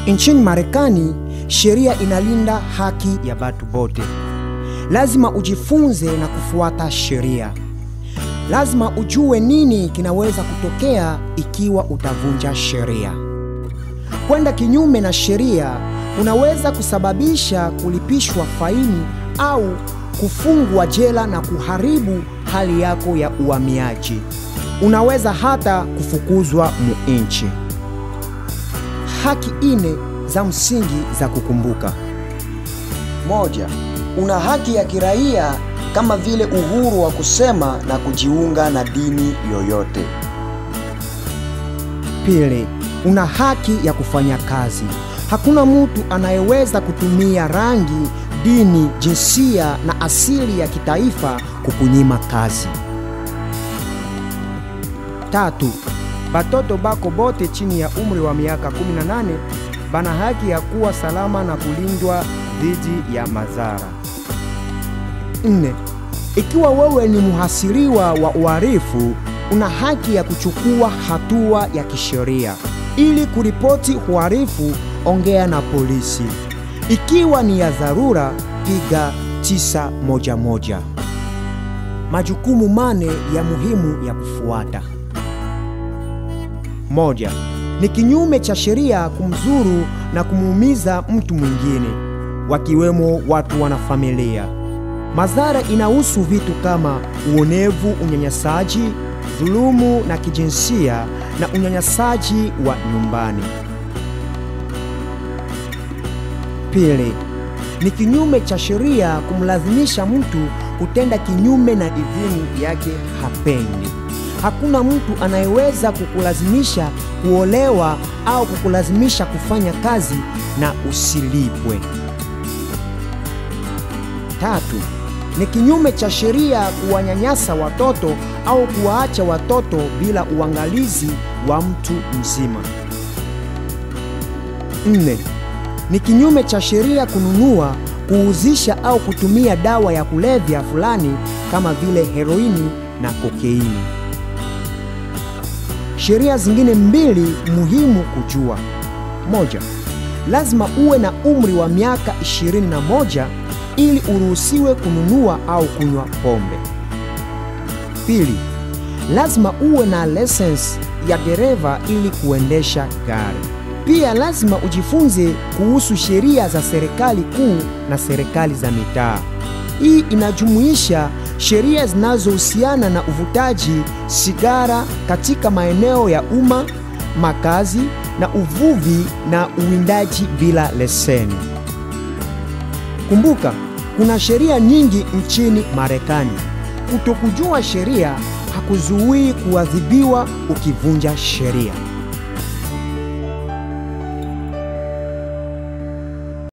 Nchini Marekani, sheria inalinda haki ya watu wote. Lazima ujifunze na kufuata sheria. Lazima ujue nini kinaweza kutokea ikiwa utavunja sheria. Kwenda kinyume na sheria unaweza kusababisha kulipishwa faini au kufungwa jela na kuharibu hali yako ya uhamiaji. Unaweza hata kufukuzwa muinchi. Haki ine za msingi za kukumbuka. Moja, una haki ya kiraia kama vile uhuru wa kusema na kujiunga na dini yoyote. Pili, una haki ya kufanya kazi. Hakuna mtu anayeweza kutumia rangi, dini, jinsia na asili ya kitaifa kukunyima kazi. Tatu, batoto bako bote chini ya umri wa miaka 18 bana haki ya kuwa salama na kulindwa dhidi ya madhara. Nne, ikiwa wewe ni mhasiriwa wa uhalifu, una haki ya kuchukua hatua ya kisheria. Ili kuripoti uhalifu, ongea na polisi. Ikiwa ni ya dharura, piga 911. Majukumu mane ya muhimu ya kufuata. Moja, ni kinyume cha sheria kumzuru na kumuumiza mtu mwingine, wakiwemo watu wana familia. Madhara inahusu vitu kama uonevu, unyanyasaji, dhulumu na kijinsia na unyanyasaji wa nyumbani. Pili, ni kinyume cha sheria kumlazimisha mtu kutenda kinyume na idhini yake hapendi. Hakuna mtu anayeweza kukulazimisha kuolewa au kukulazimisha kufanya kazi na usilipwe. Tatu, ni kinyume cha sheria kuwanyanyasa watoto au kuwaacha watoto bila uangalizi wa mtu mzima. Nne, ni kinyume cha sheria kununua, kuuzisha au kutumia dawa ya kulevya fulani kama vile heroini na kokeini. Sheria zingine mbili muhimu kujua. Moja, lazima uwe na umri wa miaka 21 ili uruhusiwe kununua au kunywa pombe. Pili, lazima uwe na lisensi ya dereva ili kuendesha gari. Pia lazima ujifunze kuhusu sheria za serikali kuu na serikali za mitaa. Hii inajumuisha sheria zinazohusiana na uvutaji sigara katika maeneo ya umma, makazi na uvuvi na uwindaji bila leseni. Kumbuka, kuna sheria nyingi nchini Marekani. Kutokujua sheria hakuzuii kuadhibiwa ukivunja sheria.